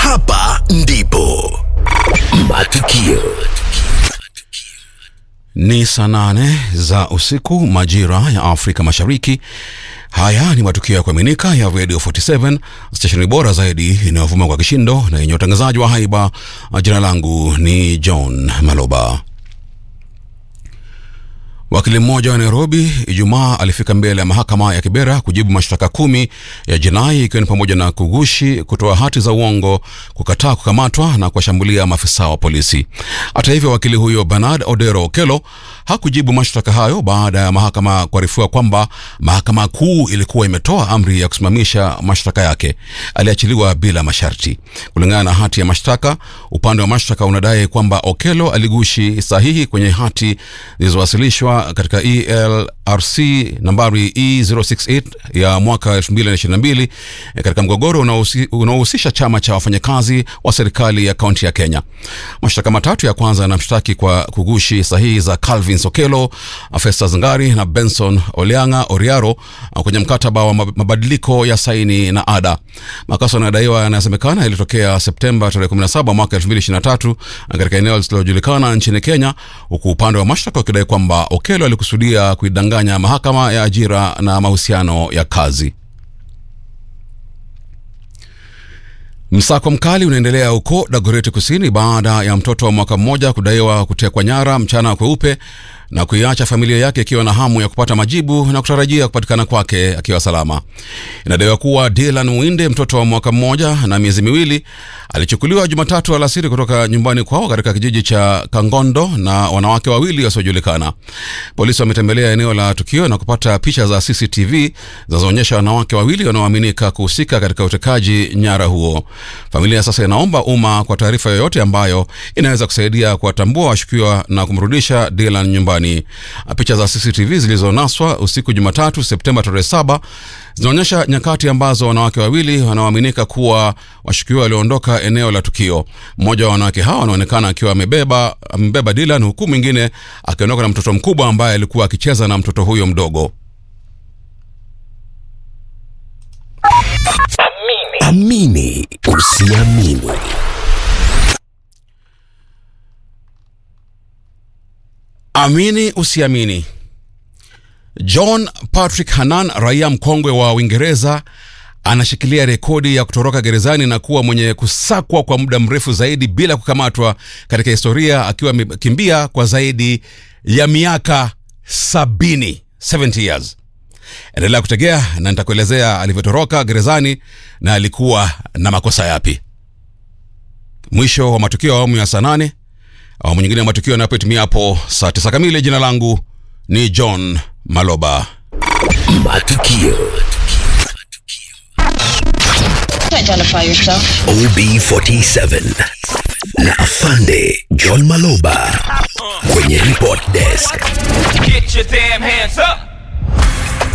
Hapa ndipo matukio Ni saa nane za usiku majira ya Afrika Mashariki. Haya ni matukio ya kuaminika ya Radio 47 stesheni bora zaidi inayovuma kwa kishindo na yenye utangazaji wa haiba. Jina langu ni John Maloba. Wakili mmoja wa Nairobi Ijumaa alifika mbele ya mahakama ya Kibera kujibu mashtaka kumi ya jinai ikiwa ni pamoja na kugushi, kutoa hati za uongo, kukataa kukamatwa na kuwashambulia maafisa wa polisi. Hata hivyo, wakili huyo Bernard Odero Okello hakujibu mashtaka hayo baada ya mahakama kuarifiwa kwamba mahakama kuu ilikuwa imetoa amri ya kusimamisha mashtaka yake. Aliachiliwa bila masharti. Kulingana na hati ya mashtaka, upande wa mashtaka unadai kwamba Okello aligushi sahihi kwenye hati zilizowasilishwa katika ELRC nambari E068 ya mwaka 2022 katika mgogoro unaohusisha chama cha wafanyakazi wa serikali ya kaunti ya Kenya. Mashtaka matatu ya kwanza yanamshtaki kwa kugushi sahihi za Calvin Sokelo, Festus Ngari na Benson Olianga Oriaro kwenye mkataba wa mabadiliko ya saini na ada. Makosa yanadaiwa yanasemekana yalitokea Septemba tarehe 17 mwaka 2023 katika eneo lisilojulikana nchini Kenya, huku upande wa mashtaka ukidai kwamba Okello alikusudia kuidanganya mahakama ya ajira na mahusiano ya kazi. Msako mkali unaendelea huko Dagoretti Kusini baada ya mtoto wa mwaka mmoja kudaiwa kutekwa nyara mchana kweupe na kuiacha familia yake ikiwa na hamu ya kupata majibu na kutarajia kupatikana kwake akiwa salama. Inadaiwa kuwa Dylan Mwinde, mtoto wa mwaka mmoja na miezi miwili, alichukuliwa Jumatatu alasiri kutoka nyumbani kwao katika kijiji cha Kangondo na wanawake wawili wasiojulikana. Polisi wametembelea eneo la tukio na kupata picha za CCTV zinazoonyesha wanawake wawili wanaoaminika kuhusika katika utekaji nyara huo. Familia sasa inaomba umma kwa taarifa yoyote ambayo inaweza kusaidia kuwatambua washukiwa na kumrudisha Dylan nyumbani. Picha za CCTV zilizonaswa usiku Jumatatu Septemba tarehe saba zinaonyesha nyakati ambazo wanawake wawili wanaoaminika kuwa washukiwa walioondoka eneo la tukio. Mmoja wa wanawake hao anaonekana akiwa amebeba amebeba Dylan, huku mwingine akiondoka na mtoto mkubwa ambaye alikuwa akicheza na mtoto huyo mdogo. amini usiamini Amini usiamini. John Patrick Hanan, raia mkongwe wa Uingereza, anashikilia rekodi ya kutoroka gerezani na kuwa mwenye kusakwa kwa muda mrefu zaidi bila kukamatwa katika historia, akiwa amekimbia kwa zaidi ya miaka sabini, 70 years. Endelea kutegea na nitakuelezea alivyotoroka gerezani na alikuwa na makosa yapi. Mwisho wa matukio ya awamu ya saa nane. Awamu nyingine ya matukio yanapotimia hapo saa tisa kamili. Jina langu ni John Maloba. matukio Identify yourself. OB47 na afande John Maloba kwenye report desk. Get your damn hands up!